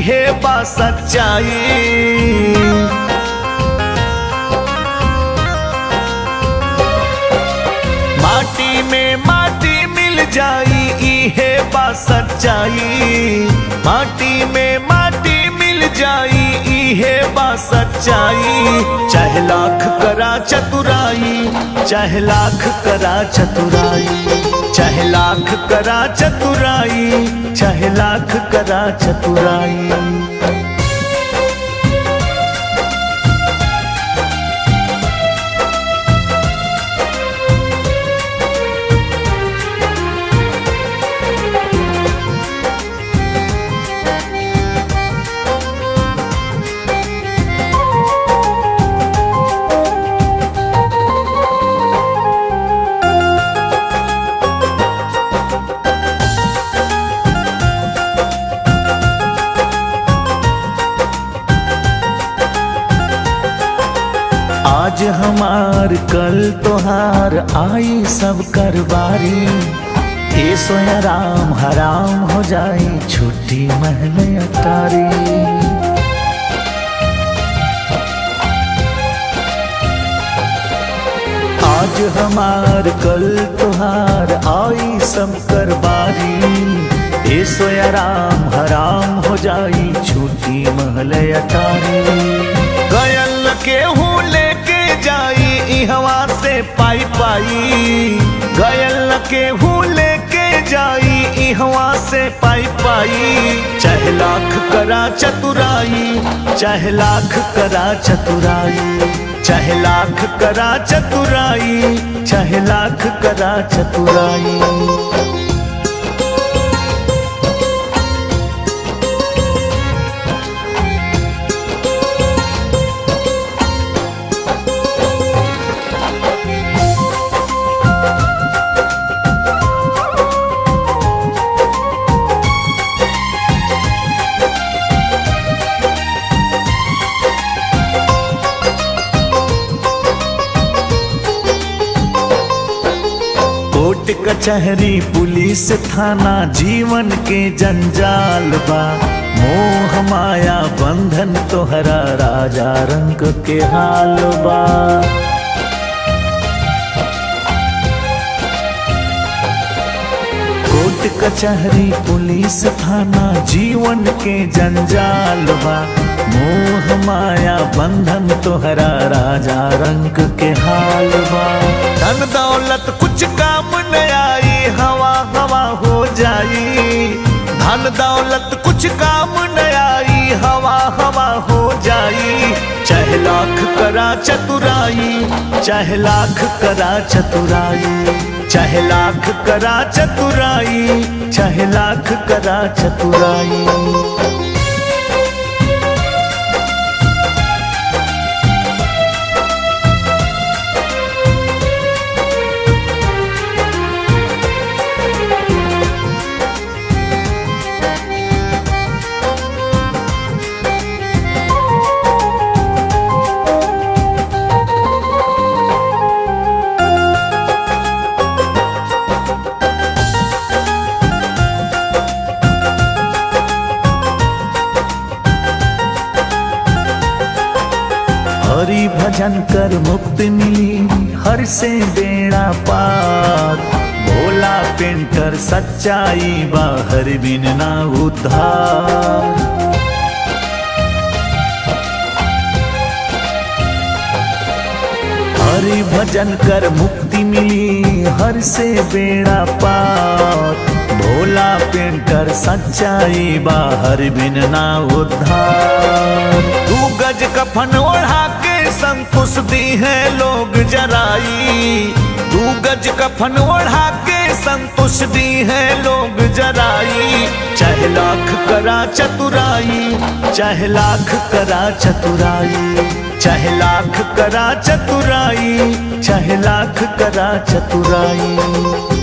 इहे बा सच्चाई माटी में माटी मिल जाई इहे बा सच्चाई माटी में माटी मिल जाई इहे बा सच्चाई चाहे लाख करा चतुराई चाहे लाख करा चतुराई चाहे लाख करा चतुराई चाहे लाख करा चतुराई आज हमार कल तोहार आई सब कर बारी ए सोया राम हराम हो जाई छुट्टी महल अटारी आज हमार कल तोहार आई सब कर बारी ए सोया राम हराम हो जाई छुट्टी महल अटारी गयल के हूँ लेके जाई ई हवा से पाई पाई गयल के हूँ लेके जाई ई हवा से पाई पाई चाहे लाख करा चतुराई चाहे लाख करा चतुराई चाहे लाख करा चतुराई चाहे लाख करा चतुराई कोर्ट कचहरी पुलिस थाना जीवन के जंजाल बा मोह माया बंधन तोहरा राजा रंग के हाल बा कोर्ट कचहरी पुलिस थाना जीवन के जंजाल बा मोह माया बंधन तोहरा राजा रंग के हाल बा धन दौलत कुछ काम न आई हवा हवा हो जाई धन दौलत कुछ काम न आई हवा हवा हो जाई चाहे लाख करा चतुराई चाहे लाख करा चतुराई चाहे लाख करा चतुराई चाहे लाख करा चतुराई हरि भजन कर मुक्ति मिली हर से बेड़ा पार भोला पेंटर सच्चाई बाहर बिन ना उद्धार हरि भजन कर मुक्ति मिली हर से बेड़ा पार भोला पेंटर सच्चाई बाहर बिन ना उद्धार तू गज कफन ओढ़ा के संतुष दी है लोग जराई तू गज कफन ओढ़ा के संतुष दी है लोग जराई चाहे लाख करा चतुराई चाहे लाख करा चतुराई चाहे लाख करा चतुराई चाहे लाख करा चतुराई